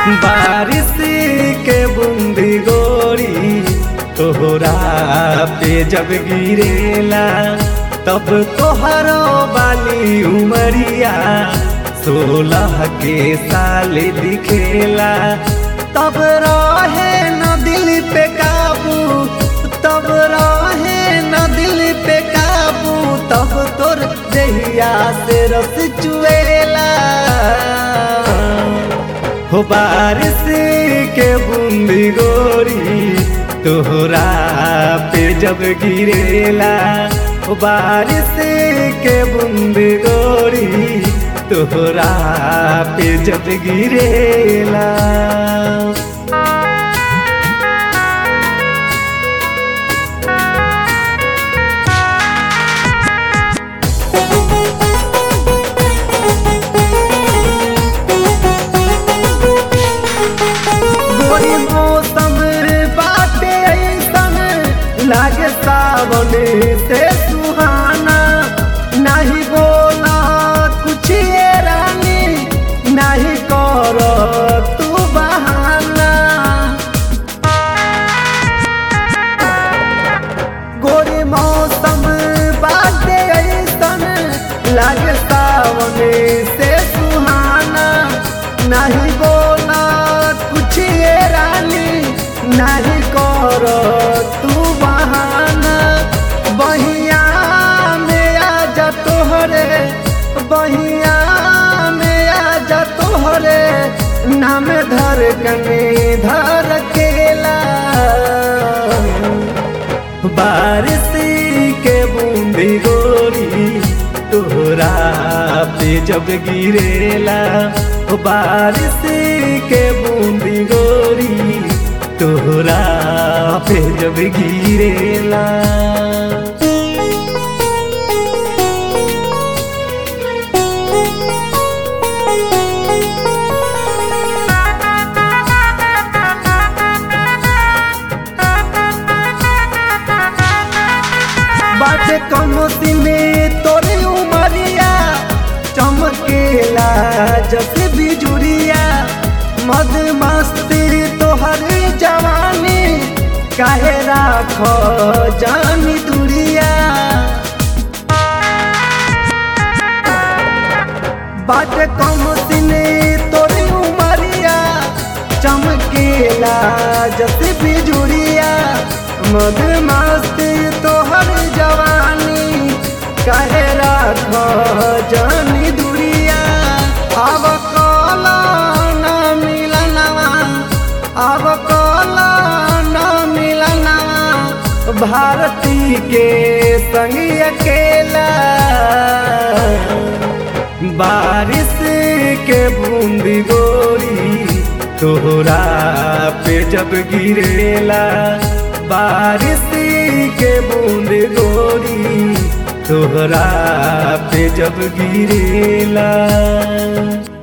बारिश के बूंदी गोरी तोहरा पे जब गिरेला तब तोहरो बाली उमरिया सोलह के साल दिखेला तब रहे न दिल पे काबू तब रहे न दिल पे काबू तब तोर जहिया से रस चुएला हो बारिश के बूंदी गोरी तोहरा पे जब गिरेला हो बारिश के बूंदी गोरी तोहरा पे जब गिरेला गोरी मौसम बाटे ऐसन लागे सावन से सुहाना नहीं बोला कुछ ये रानी नहीं कर तू बहाना गोरी मौसम बाटे ऐसन लागे सावन से सुहाना नहीं बोला कुछ ये रानी नहीं कर तू बहाना बहिया में आ जा तोहरे बहिया में आ जा तोहरे नाम धर कने धर केला बारिश के बूंदी गोरी तोहरा पे जब गिरेला ओ बारिश के बूंदी गोरी तोहरा पे जब गिरेला बाटे कमोती में तोरे उमरिया चमकेला जस बिजुरिया मद मस्ती तोहर जवानी काहे राख जानी दुरिया बाटे कमोती में तोरे उमरिया चमकेला जस बिजुरिया मद मस्ती तोहर जवानी कहे राख जानी दुरिया अब कला न मिलनवा अब कला न मिलनवा भारती के संग अकेला बारिश के बूंदी गोरी तोहरा पे जब गिरेला बारिश के बूंद गोरी तोहरा पे जब गिरेला